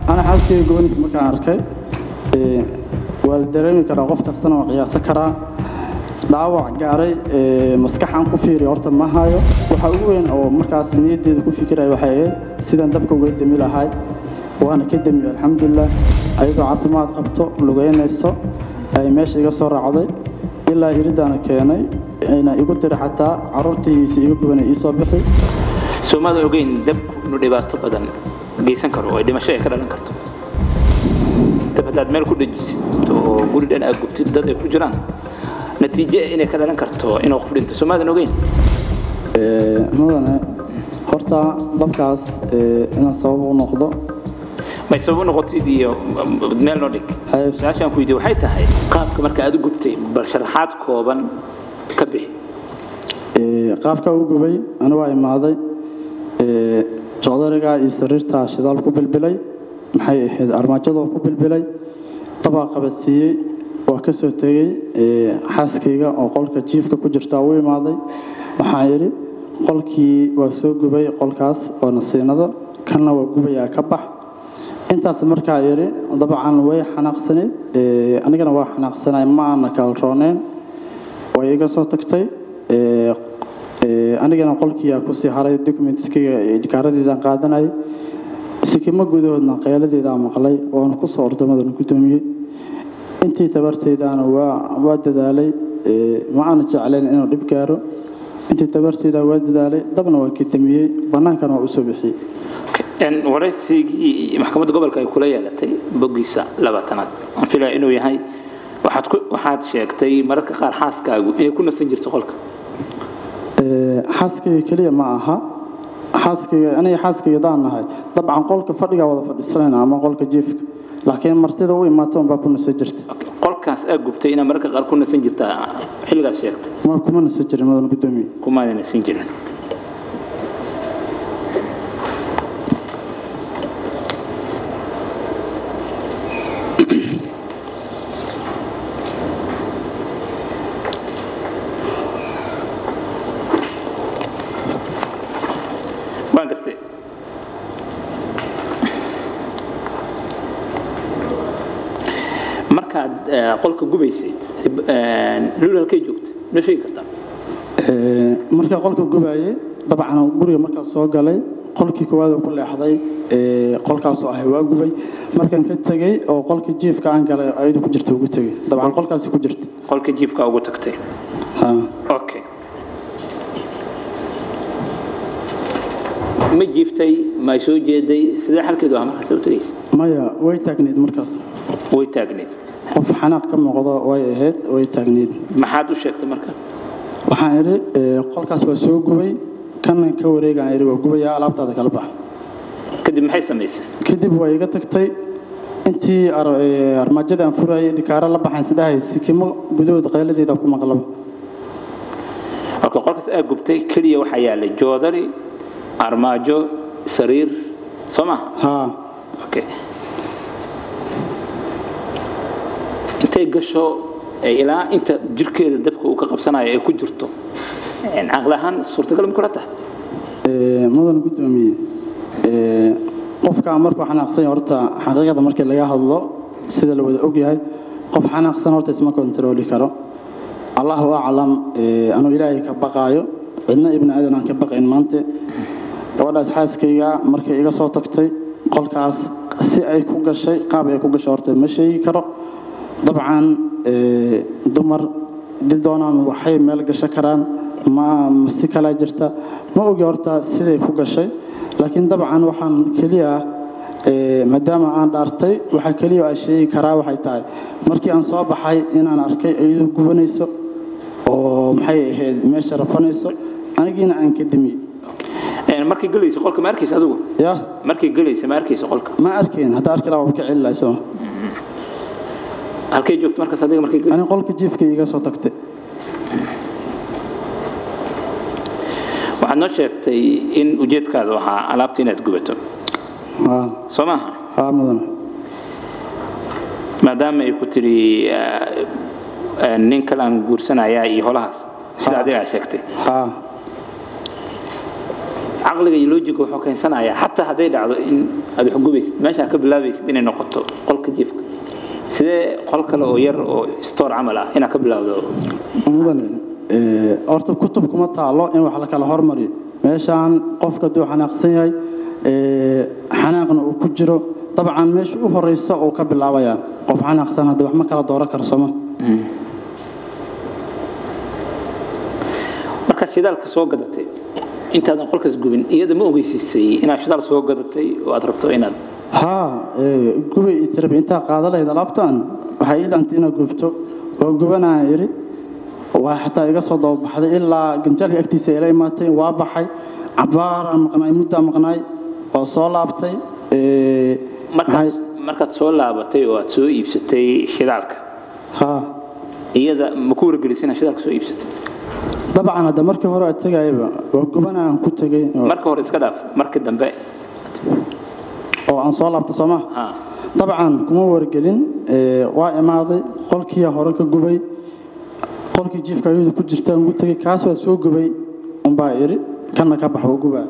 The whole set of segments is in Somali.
ana xaaskeyga gobanaysa markaan arkay ee, waa la dareemi karaa qof kastana waa qiyaasan karaa dhaawac gaaray ee, maskaxan ku fiiriya horta ma hayo waxa ugu weyn oo markaas niyaddeeda ku fikiraya waxay ahayd sidaan dabka uga demi lahay waana ka demi alxamdulilah ayadoo caafimaad qabto lugeynayso ay meesha iga soo raacday ilaa iridaana keenay ayna igu tiri xataa caruurtiisa iga gubanay iisoo bixi soomaada ogeyn dabku inuu dhibaato badan geysan karo oo ay dhimasho ay ka dhalan karto dab haddaad meel ku dhejisid oo guri dhan aad gubtid dad ay ku jiraan natiijo inay ka dhalan karto inuu qof dhinto soomaadan ogeyn Ee, mudane horta dabkaas ee, inaan sabab u noqdo may sabab u noqotid iyo meel noo dhig Haye. su-aashaan ku weydiye waxay tahay qaabka marka aad u gubtay bal sharaxaad kooban ka bixi Ee, qaabka u gubay ani waa imaaday ee, jocdariga iyo sariirta shidaal ku bilbilay maxay ahayd armaajadoo ku bilbilay dabaa qabadsiiyey waa ka soo tegey ee, xaaskayga oo qolka jiifka ku jirta u imaaday waxaan yidhi qolkii waa soo gubay qolkaas oo nasiinada kanna waa gubayaa ka bax intaas markaa yidhi dabcan way xanaaqsaneyd ee, anigana waa xanaaqsanay ma aana kala rooneen way iga soo tagtay ee, ee, anigana qolkii aan kusii haray documentskayga idhikaaradeedaan qaadanayay sikimo gudahoodna qeeladeedaan maqlay waana kusoo ordamadana gudoomiyey intii tabarteydaana waa waa dadaalay ee, ma aana jeclayn inuu dhib gaaro intii tabarteyda waa dadaalay dabna waa kadamiyey bannaankana waa usoo bixiyey Een, waraysigii maxkamadda gobolka ay kula yeelatay boggiisa labaatanaad aan filaya inuu yahay waxaad ku waxaad sheegtay mararka qaar xaaskaagu inay ku nasan jirto qolka Ee, xaaskayga keliya ma aha xaaskayga aniga xaaskayga daan nahay dabcan qolka fadhigaa wada fadhiisanayna ama qolka jiifka laakiin martida u imaatoon baa ku nasan jirta Okay, qolkaas aad gubtay inaad mararka qaar ku nasan jirtaa xilligaas sheegtay ma kuma nasan jirin madan gudoomiye kumaadan nasan jirin waan gartay markaad eh, qolka gubaysay lul halkay joogta noo sheegi kartaa Ee, markaa qolka gubayay dabcan guriga markaa soo galay qolkii koowaad oo ku leexday ee, qolkaasoo ahay waa gubay markaan ka tegey oo qolkii jiifka aan galay ayadu ku jirta ugu tegey dabcan qolkaasi ku jirta qolka jiifka ugu tagtay Ha. okay ma jiiftay ma soo jeeday sidee xalkeedu ah markaas u tagaysa maya way taagneyd markaas way taagneed qof xanaaq ka muuqdo way ahayd way taagneyd maxaad u sheegtay marka waxaan idhi ee, qolkaas waa soo gubay kanan ka wareegaan idhi waa gubayaa alaabtaada kala bax kadib maxay samaysay kadib waa iga tagtay intii ar- ee, armaajada aan furayay dhikaaro la baxayn sidhahay sikimo gudahooda qayladeeda ku maqlaba marka qolkaas aad gubtay keliya waxaa yaalay joodari armaajo sariir soo ma haa okay intay gasho ee ilaa inta jirkeeda dabka uu ka qabsanayo ay ku jirto een, caqli ahaan suurtagal ma kula tahay ee, mudan gudoomiye ee, qofka markuu xanaaqsan yahay horta xaqiiqada markii laga hadlo sida la wada ogyahay qof xanaaqsan horta isma kontarooli karo allahu aclam ee, anuu ilaahay ka baqaayo cidna ibni aadan aan ka baqayn maante gabadhaas xaaskayga markay iga soo tagtay qolkaas si ay ku gashay qaab ay ku gashay horta ma sheegi karo dabcan ee, dumar di doonaan waxay meel gasho karaan ma ma si kalaa jirta ma ogi horta siday ku gashay laakiin dabcan waxaan keliya ah ee, maadaama aan dhaartay waxaa keliya aan sheegi karaa waxay tahay markii aan soo baxay inaan arkay iyadoo gubanayso oo maxay ahayd meesha rafanayso anigiina aan ka demi Een, markay gelayso qolka ma arkaysa adigu ya markay gelayso ma arkaysa qolka ma arkayn hadda arki lahaa waa ka celi lahay soo halkay joogto markaas adiga markay gelayso ani qolka jiifka iga soo tagtay waxaad noo sheegtay in ujeedkaadu ahaa alaabta inaad gubato haa soo maaha haa mudan maadaama ay ku tiri eh, eh, nin kale aan guursanayaa iyo holahaas sida Ah. adiga aad sheegtay haa caqliga iyo loojiga wuxuu keensanayaa xataa hadday dhacdo in aad wax gubaysid meesha ka bilaabaysid inay noqoto qolka jiifka sidee qol kale oo yar oo store camal ah inaad ka bilaawdo mudane ee, horta kutub kuma taalo in wax la kala hormariyo meeshaan qofka hadduu xanaaqsan yahay ee, xanaaqna uu ku jiro dabcan meesha u horeysa uu ka bilaabayaa qof xanaaqsan haddii wax ma kala dooran karo sooma markaad shidaalka soo gadatay intaadan qolkaas gubin iyada ma ogeysiisay inaad shidaal soo gadatay oo aad rabto inaad haa ee, gubay iyo tirabi intaa qaada lahayd alaabtan waxay ii dhantay inaad gubto waa gubanaa idhi waa xataa iga soo dababaxday ilaa ganjaalka agtiisa ila imaatay waa baxay cabaaraan maqnaay muddaa maqnaay waa soo laabtay ee, markaad maxay- markaad soo laabatay oo aad soo iibsatay shidaalka haa iyada ma ku wargelisay inaad shidaalka soo iibsatay dabcan hadda markii hore aad tegayaba waa gubanaa aan ku tegay oo- marka hore iska dhaaf markii dambe oo aan soo laabtay sooma ha dabcan kuma wargelin ee, waa imaaday qolkii hore ka gubay qolkii jiifka ayadu ku jirta aan ugu tegay kaas waa soo gubay unbaa idhi kana ka bax waa gubaa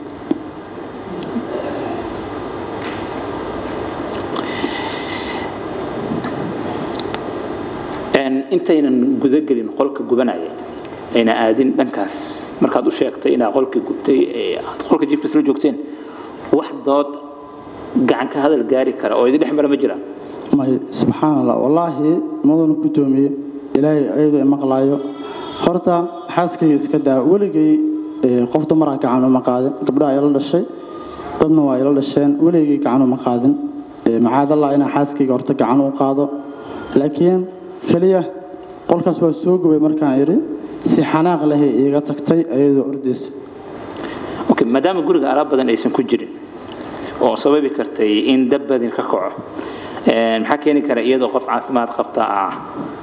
Een, intaynan gudagelin qolka gubanaya ayna aadin dhankaas markaad u sheegtay inaad qolkii gubtay ee aad qolka jiifka isla joogteen wax dood gacan ka hadal gaari kara oo idin dhex mara ma jiraan may subxaan allah wallaahi madanu guddoomiye ilaahay ayadoo i maqlaayo horta xaaskayga iska daa weligay ee, qof dumaraa gacan uma qaadin gabdhaha ila dhashay dadna waa ila dhasheen weligay gacan uma qaadin Ee, macaadallah inaa xaaskayga horta gacan u qaado laakiin keliya qolkaas waa soo gubay markaan idhi si xanaaq lehay iiga tagtay ayadoo ordaysa okay maadaama guriga alaab badan aysan ku jirin oo sababi kartay in dab badin ka kaco een, maxaa keeni kara iyadoo qof caafimaad qabta ah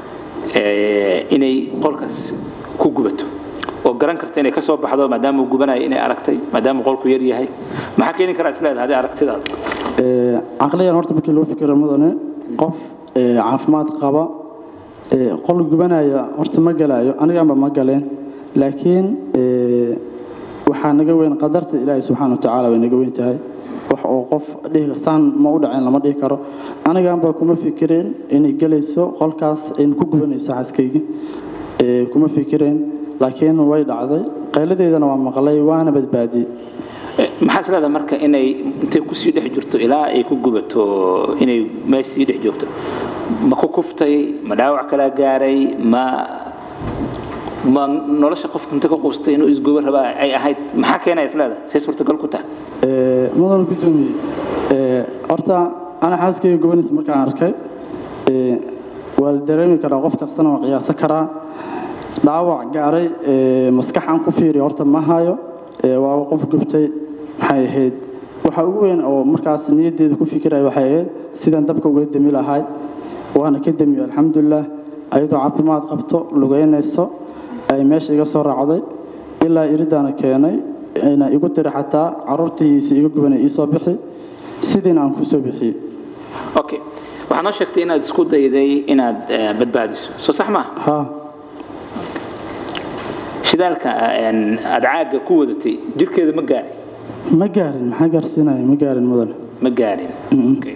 ee, inay qolkaas ku gubato oo garan karta inay ka soo baxdo maadaama uu gubanayo inay aragtay maadaama qolku yar yahay maxaa keeni kara isleedahay haddii aragtidaada Ee, caqliyan horta markii loo fikiro mudane qof ee, caafimaad qaba ee, qol gubanaya horta ma galayo aniganba ma galeen laakiin ee, waxaa naga weyn qadarta ilaahay subxaana watacaala way naga weyn tahay wax oo qof dhihi saan ma u dhaceen lama dhihi karo aniganba kuma fikireen inay gelayso qolkaas in ku gubanayso xaaskayga Ee, kuma fikireen laakiin way dhacday qayladeedana waa maqlay waana badbaadiyey Eh, maxaa isleedahay marka inay intay kusii dhex jirto ilaa ay ku gubato inay meesha sii dhex joogto ma ku kuftay ma dhaawac kala gaaray ma ma nolosha qofka inta ka quustay inuu isgubo rabaa ay ahayd maxaa keenaya isleedahay say suurtagal ku tahay Ee, mudan gudoomiye ee, horta ana xaaskayga gobanaysa markaan arkay ee, waa la dareemi karaa qof kastana waa qiyaasan karaa dhaawac gaaray ee, maskax aan ku fiiriyo horta ma hayo ee, waa qof gubtay maxay ahayd waxa ugu weyn oo markaas niyaddeeda ku fikiraya waxay ahayd sidaan dabka uga demi lahay waana ka demiyo alxamdulilah ayadoo caafimaad qabto lugeynayso ay meesha iga soo raacday ilaa iridaana keenay ayna igu tiri xataa caruurtiisa iga gubanay iisoo bixi sidiina aan kusoo bixiyey okay waxaa noo sheegtay inaad isku dayday inaad eh, badbaadiso soo sax maaha haa shidaalka een, aad caagga ku wadatay jirkeeda ma gaarin ma gaarin maxaa gaarsiinaya ma gaarin mudan ma gaarin Mm-mm. Okay.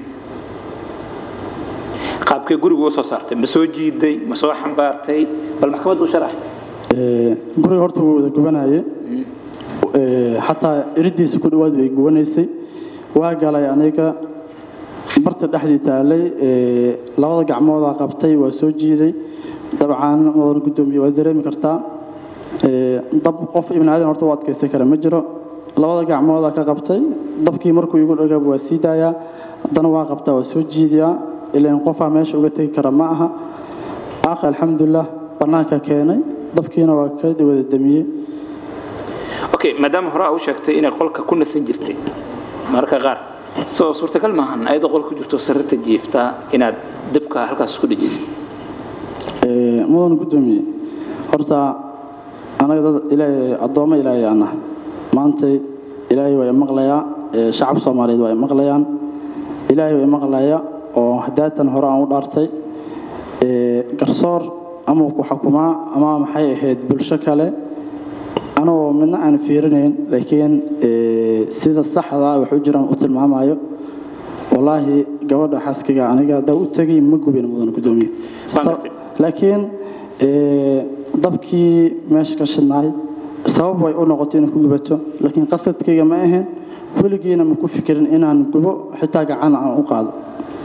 qaabkee guriga uga soo saartay ma soo jiiday ma soo xambaartay bal maxkamadda u sharax Ee, guriga horta wuu wada gubanaye Ee, xataa iridiisa ku dhawaad way gubanaysay waa galay aniga barta dhexdii taalay ee, labada gacmoodaa qabtay waa soo jiiday dabcan mudan gudoomiye waa dareemi kartaa Ee, dab qof ibn aadan horta u adkaysan kara ma jiro labada gacmoodaa ka qabtay dabkii markuu igu dhagaab waa sii daayaa haddana waa qabtaa waa soo jiidayaa ilaan qofaa meesha uga tegi kara ma aha aakhi alxamdulilah bannaanka keenay dabkiina waa ka wada damiyey okay maadaama hore aa u sheegtay inay qolka ku nasan jirtay mararka qaar soo suurtagal maahan ayadoo qolka ku jirto sariirta jiifta inaad dabka halkaas isku dhejisay Ee, mudan gudoomiye horta anaga dad ilaahay addoommo ilaahay aan nahay maantay ilaahay waa maqlayaa ee, shacab soomaaliyeed waa maqlayaan ilaahay waa maqlaya oo hadaatan hore aan u dhaartay ee, garsoor ama ku xukumaa ama maxay ahayd bulsho kale anoo midna aan fiirinayn laakiin ee, sida saxda ah wax u jiraan u tilmaamayo wallaahi gabadha xaaskiga aniga haddaa u tegay ma gubin mudan gudoomiye Waan gartay. laakiin ee, dabkii meesha ka shidnaay sabab way u noqotay inay ku gubato laakiin qasadkayga ma ahayn weligiina ma ku fikirin inaan gubo xitaa gacan aan u qaado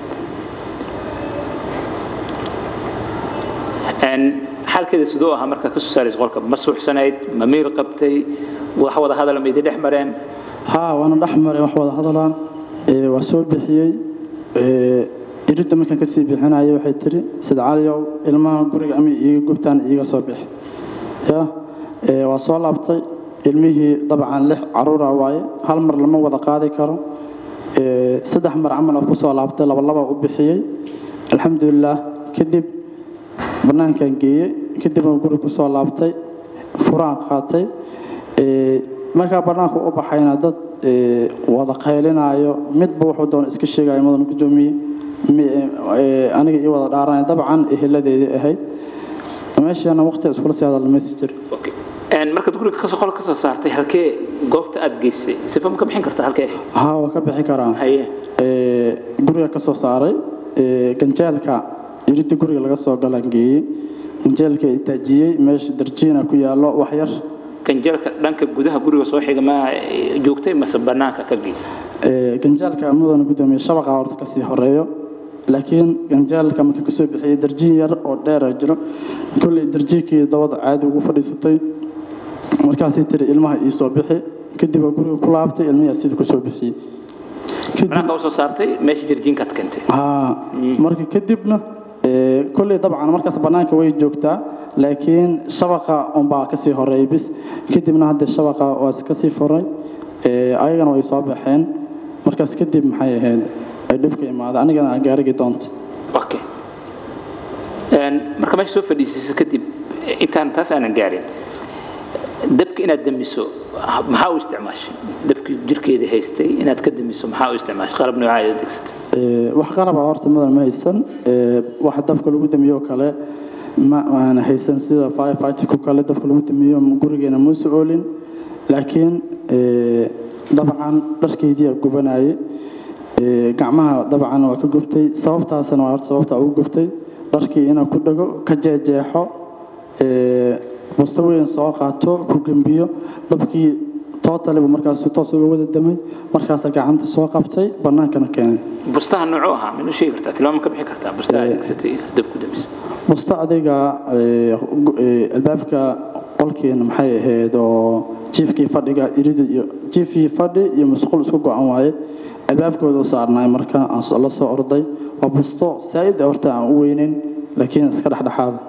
Een, xaalkeeda siduu ahaa markaa ka soo saaraysa qolka ma suuxsanayd ma miir qabtay wax wada hadal ma idin dhex mareen haa waana dhex maray wax wada hadalaa ee, waa soo bixiyey ee, iridda markaan kasii bixinaya waxay tiri sida caliyow ilmaha guriga ama iiga gubtaan iiga soo bixi ya ee, waa soo laabtay ilmihii dabcan lix caruura waaye hal mar lama wada qaadi karo ee, saddex mar camal aan kusoo laabtay laba laba u bixiyey alxamdulilaah kadib banaankaan geeyey kadib aan guri kusoo laabtay furaan qaatay ee, markaa banaanka u baxayna dad ee, wada qaylinaayo midba wuxuu doona iska sheegaya mudan gudoomiye mi- ee, aniga ii wada dhaaranaya dabcan eheladeedii ahayd meeshaana waqti iskula sii hadalmaysi jir Okay. Een, markaad guriga kasoo qolka kasoo saartay halkee goobta aad geysay sifa ma ka bixin kartaa halkee haa waa ka bixi karaa haye ee, guriga ka soo saaray ee, ganjeelka iridda guriga laga soo galaan geeyey ganjeelka intaajiyey meesha darjiina ku yaallo wax yar ganjeelka dhanka gudaha guriga soo xiga ma eh, joogtay mase banaanka ka geysay Ee, ganjaalka mudan gudoomiye shabaqa horta kasii horeeyo laakiin ganjaalka marka kasoo bixiyey darjiin yar oo dheera jiro kolley darjiinkii dabada caadi ugu fadhiisatay markaasay tiri ilmaha ii soo bixi kadib waa guriga ku laabtay ilmihii sida kusoo bixiyey kadib banaanka usoo saartay meesha jirjiinkaad keentay haa marka kadibna ee, kolley dabcan markaas bannaanka way joogtaa laakiin shabaqa unbaa kasii horeeyay bis kadibna hadda shabaqa waa kasii furay ee, ayagana way soo baxeen markaas kadib maxay ahayd ay dhibka imaaday anigana aan gaarigi doonta okay Een, marka meesha soo fadhiisaysa kadib intaan taas aanan gaarin dabka inaad damiso maxaa u isticmaashay dabkii jirkeeda haystay inaad ka damiso maxaa u isticmaashay qalab noocaa aad adeegsatay Ee, wax qaraba horta mudan ma haysan ee, waxa dabka lagu damiyo oo kale ma aan haysan sida firefighterku kale dabka lagu damiyo gurigeena muuse oolin laakiin ee, dabcan dharkaydiyaa gubanayay ee, gacmaha dabcan waa ka gubtay sababtaasna waa horta sababta ugu gubtay dharkii inaan ku dhago ka jeejeexo ee, busto weyn soo qaato ku gembiyo dabkii tootaliba markaas toos uga wada damay markaasa gacanta soo qabtay bannaankana keenay bustaha noocuu ahaa minuu sheegi kartaa tilmaamo ka bixi kartaa bustaha aad adeegsatay dab ku damiso busto adiga ee, gu- ee, albaabka qolkeena maxay ahayd oo jiifkii fadhiga irida iyo jiifkii fadhi iyo musqul isku go-an waaye albaabkooda u saarnaay marka aan so- la soo orday waa busto saa'id ah horta aan u weyneyn laakiin iska dhexdhexaada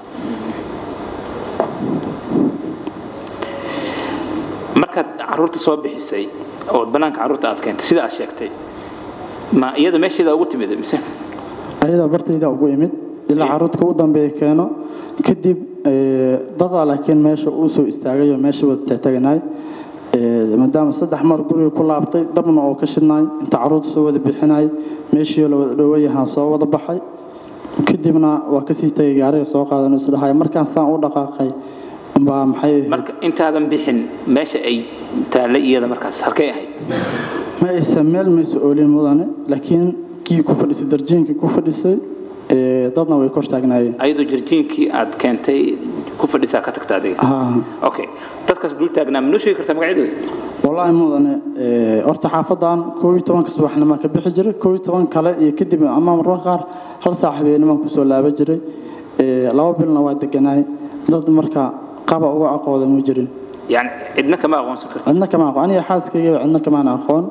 markaad caruurta soo bixisay oo banaanka caruurta aad keentay sida aad sheegtay ma iyada meesheeda ugu timid mise ayadaa bartayda ugu imid ilaa caruurtka u dambeeya keeno kadib ee, dadaa laakiin meesha uu soo istaagay oo meesha wada taagnaay maadaama saddex mar guriga ku laabtay dabna oo ka shidnaay inta caruurta soo wada bixinay meeshii la wada dhowayahaan soo wada baxay kadibna waa kasii tagay gaariga soo qaadan isdhahay markaan saan u dhaqaaqay baa maxay ahayd marka intaadan bixin meesha ay taallay iyada markaas halkay ahayd ma aysan meel maysa oolin mudane laakiin kii ku fadhisay darjiinkii ku fadhisay ee, dadna way kor taagnaayeen ayadoo jirjiinkii aad keentay ku fadhisaa ka tagta adiga haa okay dadkaas dul taagnaa manoo sheegi kartaa magacyadooda wallaahi mudane ee, horta xaafadan koob iyo tobanka subaxnimo ka bixi jiray koob iyo toban kale iyo kadib ama marmarka qaar hal saac habeenimo kusoo laaban jiray ee, laba bilna waa deganaay dad marka qaba uga aqooda ma jirin yani cidna kama aqoonsan karta cidna kama aqoon aniga xaaskayga cidna kamaan aqoon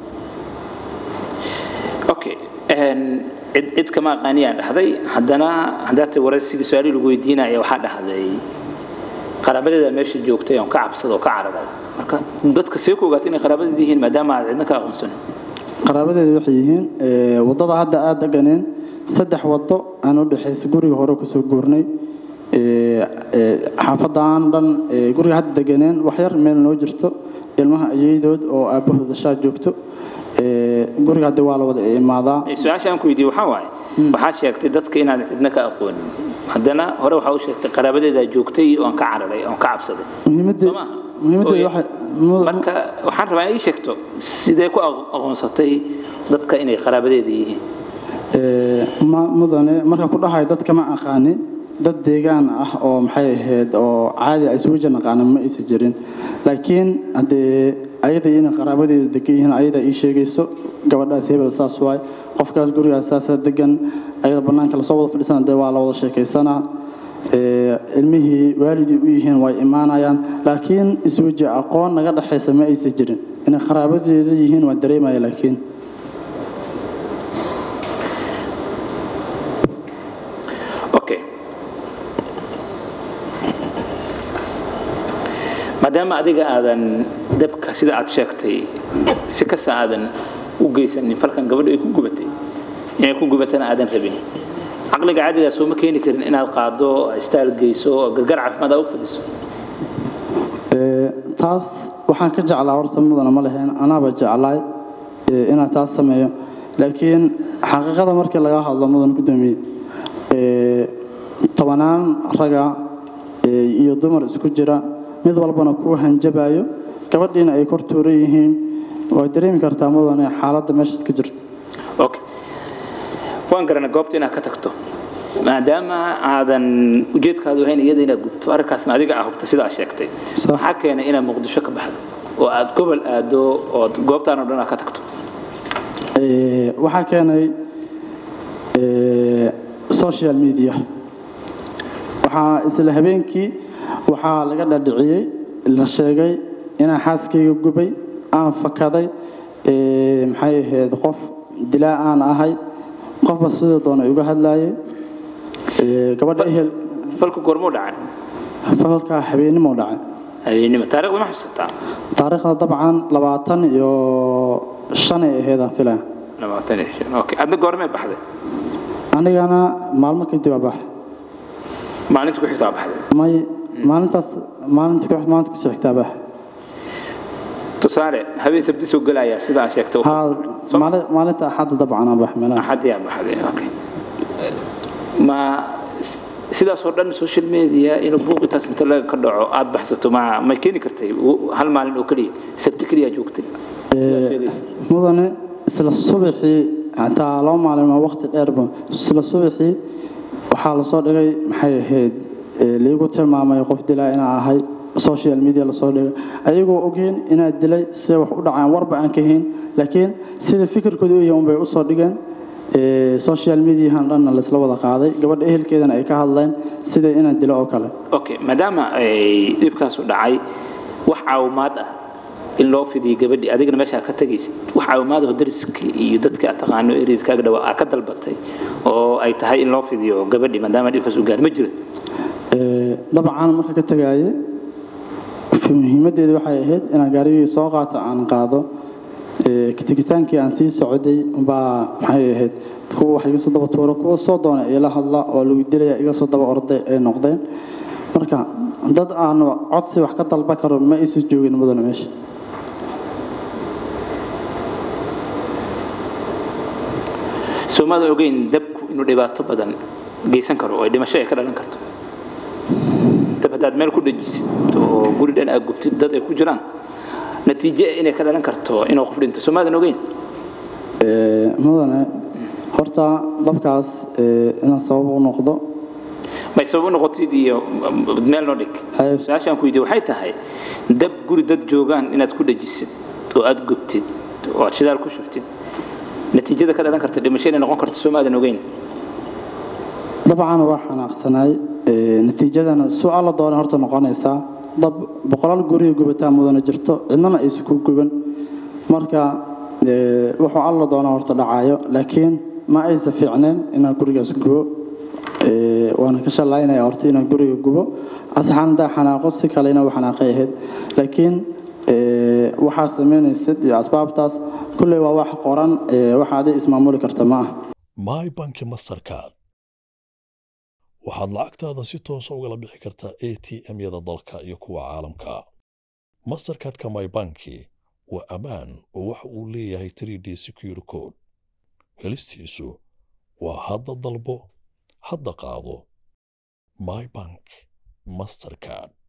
okay een, cid cid kama aqaaniyaan dhahday haddana haddaad waraysigii su-aali lagu weydiinaya waxaa dhahday qaraabadeeda meesha joogtay oon ka cabsada oo ka cararay marka dadka see ku ogaatay inay qaraabadeed yihiin maadaama aad cidna ka aqoonsan qaraabadeeda waxay yihiin ee, waddada hadda aad deganeen saddex waddo aan u dhexaysa guriga hore kasoo guurnay ee, ee, xaafadan dhan ee, guriga hadda deganeen wax yar meel noo jirto ilmaha ayeydood oo aabbahooda shaa joogto ee, guriga hadda waa la wada imaadaa Eh, su-aasha aan ku weydiiyey waxaa waaye waxaad sheegtay dadka inaan cidna ka aqoonin haddana hore waxaa u sheegtay qaraabadeedaa joogtay oon ka cararay oon ka cabsaday muhiimadda soo maaha muhiimaddeedu waxay mu- marka waxaan rabaa in ii sheegto sidee ku aqo- aqoonsatay dadka inay qaraabadeeda yihiin Ee, ma- mudane marka ku dhahay dadka ma aqaanin dad deegaan ah oo maxay ahayd oo caadi ah isugu jir naqaanin ma aysan jirin laakiin haddee ayada inay qaraabadeeda degan yihiin ayada ii sheegayso gabadhaas hebel saas waay qofkaas gurigaas saasa degan ayada bannaanka lasoo wada fadhiisana dee waa la wada sheekaysanaa Ee, ilmihii waalidii u yihiin way imaanayaan laakiin isweji aqoon naga dhexaysa ma aysan jirin inay qaraabadeeda yihiin waa dareemaya laakiin okay maadaama adiga aadan dabka sida aad sheegtay si kasta aadan u geysanin falkan gabadha ay ku gubatay inay ku gubatana aadan rabin caqliga caadigaa sooma keeni karin inaad qaado istaal geyso oo gargar caafimaad aa u fadiso Ee, taas waxaan ka jeclaa horta mudana ma leheen anaaba jeclaay ee, inaan taas sameeyo laakiin xaqiiqada markii laga hadlo mudan gudoomiye ee, tobanaan raga ee, iyo dumar isku jira mid walbana ku hanjabayo gabadhiina ay kor tuuran yihiin waa dareemi kartaa mudane xaaladda meeshaas ka jirto okay waan garanay goobta inaad ka tagto maadaama aadan ujeedkaadu ahayn iyada inaad gubto arrinkaasna adiga ah hubta sidaa sheegtay Sax. maxaa keenay inaad muqdisho ka baxdo oo aad gobol aado oo goobtaan oo dhan aad ka tagto Ee, waxaa keenay ee, social media waxaa isla habeenkii waxaa laga dhadhiciyey la sheegay inaan xaaskayga gubay aan fakaday ee, maxay ahayd qof dilaa aan ahay qofba sidoo doona iga hadlaayay Ee, gabadha ehel falku goormuu dhacay falkaa habeenimo dhacay habeenimo taariikhda ma xusataa taariikhda dabcan labaatan iyo shan ay ahayd aan filaya labaatan iyo shan okay adna goormee baxday anigana maalmo kadib aa bax maalinta ku xigta waa baxday may maalintaas maalinta ku maalinta kusoo xigtaa bax tusaale habeen sabti soo gelaya sidaa sheegtay haa maali- maalinta axadda dabcan aan bax meelaha axad yaa baxday okay ma sidaasoo dhan social media inuu buuqitaas inta laga ka dhaco aad baxsato ma ma keeni kartay hal maalin oo keliya sabti keliya joogtay sidaa sheegaysa. mudane isla subaxii xataa laba maalin waa waqti dheerba isla subaxii waxaa lasoo dhigay maxay ahayd ee, liigu tilmaamay qof dilaa inaa ahay social media lasoo dhigay ayagoo ogeen inaad dilay siday wax u dhacaan warba aan ka hayn laakiin sida fikirkooda u yahay unbay usoo dhigeen ee, social mediahan dhanna laysla wada qaaday gabadha ehelkeedana ay ka hadleen sida inaan dilo oo kale okay maadaama ay dhibkaasu dhacay wax caawimaad ah in loo fidiyo gabadhii adigana meeshaa ka tegaysid wax caawimaad oo dariska iyo dadka aad taqaano ereedkaaga dhawaa aa ka dalbatay oo ay tahay in loo fidiyo gabadhii maadaama dhibkaas u gaar ma jira Ee, dabcan marka ka tagaaye muhiimadeedu waxay ahayd inaan gaarigii soo qaato aan qaado Ee, ka tegitaankii aan sii socday baa maxay ahayd kuwa wax iga soo daba tuuro kuwa soo doona ila hadla oo lagu dilaya iga soo daba orday ay noqdeen marka dad aan codsi wax ka dalba karo ma aysan joogin mudane meesha soomaada ogeyn dabku inuu dhibaato badan geysan karo oo ay dhimasho ay ka dhalan karto dab haddaad meel ku dhajisid oo guri dhan aad gubtid dad ay ku jiraan natiijo inay ka dhalan karto inuu qof dhinto soomaadan ogeyn Ee, mudane horta dabkaas ee, inaan sabab u noqdo may sabab u noqotid iyo meel noo dhig Haye. su-aashaan ku weydiye waxay tahay dab guri dad joogaan inaad ku dhajisid oo aad gubtid oo aad shidaal ku shubtid natiijada ka dhalan karta dhimasho inay noqon karto soomaadan ogeyn dabcan waa xanaaqsanaay Ee, natiijadana su-aal doona horta noqonaysaa dab boqolaal guriga gubataa mudana jirto cidnana aysan ku guban marka ee, wuxuu alla doona horta dhacayo laakiin ma aysan fiicneen inaan gurigaas gubo Ee, waana ka shalaynaya horta inaan guriga gubo asxaan hadaa xanaaqo si kale inaa u xanaaqay ahayd laakiin ee, waxaa samaynaysid iyo asbaabtaas kulley waa wax qoran ee, waxa adig ismaamuli karta ma ah my banki mastercard waxaad lacagtaada si toosa ugala bixi kartaa a t m-yada dalka iyo kuwa caalamka mastercardka my banki waa ammaan oo waxa uu leeyahay 3d secure code helistiisu waa hadda dalbo hadda qaado my bank mastercard